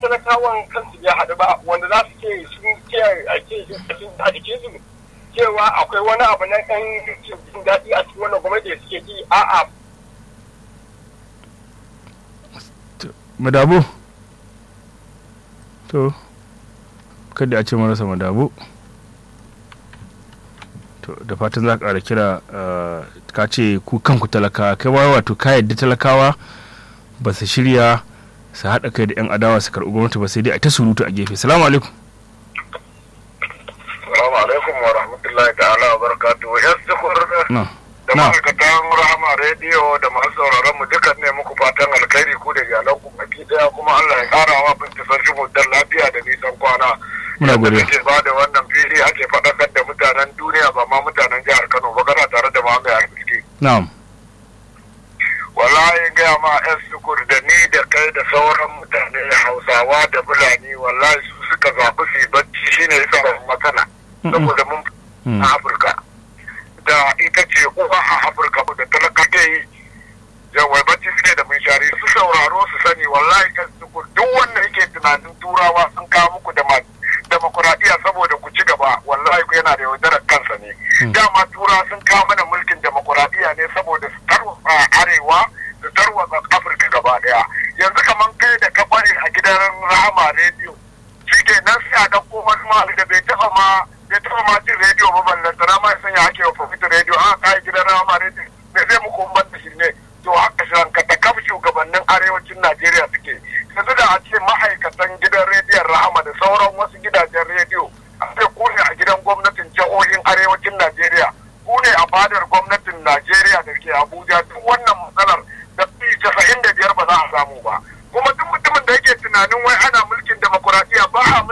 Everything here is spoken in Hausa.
talakawan kansu bai haɗu ba wanda za su ce sun ce a ce sun a jikin su cewa akwai wani abu na ɗan jin daɗi a cikin wannan gwamnati da suke yi a'a madabu to kada a ce marasa madabu to da fatan za ka ƙara kira eh, ka ce ku kanku talakawa kai ma wato ka yadda talakawa ba su shirya su haɗa kai da 'yan adawa su karɓi gwamnati ba sai dai a ta surutu a gefe salamu alaikum Salamu alaikum wa rahmatullahi ta'ala wa barakatuhu. Yan sukur na da na ma'aikatan rahama rediyo da masu sauraron mu dukan ne muku fatan alkhairi ku da iyalan ku baki daya kuma Allah ya kara wa binti sarki mutan lafiya da nisan kwana. Muna godiya. Yadda ba da wannan fili ake faɗakar da mutanen duniya ba ma mutanen jihar Kano ba kana tare da mamaye arziki. na'am Wallahi gaya ma yan sukur da ni da kai da sauran mutane Hausawa da Fulani wallahi su suka zaɓi su yi bacci shine yasa ba matsala. Saboda mun Mm. a Afirka. Da ita ce uwa a Afirka da talaka ke yi. Yawai bacci suke da mun shari su sauraro su sani wallahi kan sukur duk wanda yake tunanin turawa sun kawo muku da demokuraɗiyya saboda ku ci gaba wallahi ku yana da yaudarar kansa ne. Dama tura sun kawo mana mulkin demokuraɗiyya ne saboda su tarwatsa arewa su tarwatsa Afirka gaba ɗaya. Yanzu kamar kai da ka bari a gidan Rahama rediyo shi ke nan sai a ɗauko wani mali da bai taɓa ma bai taɓa ma jin rediyo ba ballan sana ma ya sanya ake wa profit rediyo an kai gidan rama rediyo me zai muku ban da shi ne to haka shirin ka kaf shugabannin arewacin Najeriya suke yanzu da a ce ma'aikatan gidan rediyon rahama da sauran wasu gidajen rediyo a ce ku ne a gidan gwamnatin jihohin arewacin Najeriya ku ne a fadar gwamnatin Najeriya da ke Abuja duk wannan matsalar da fi casa'in da biyar ba za a samu ba kuma duk mutumin da yake tunanin wai ana mulkin demokuraɗiyya ba a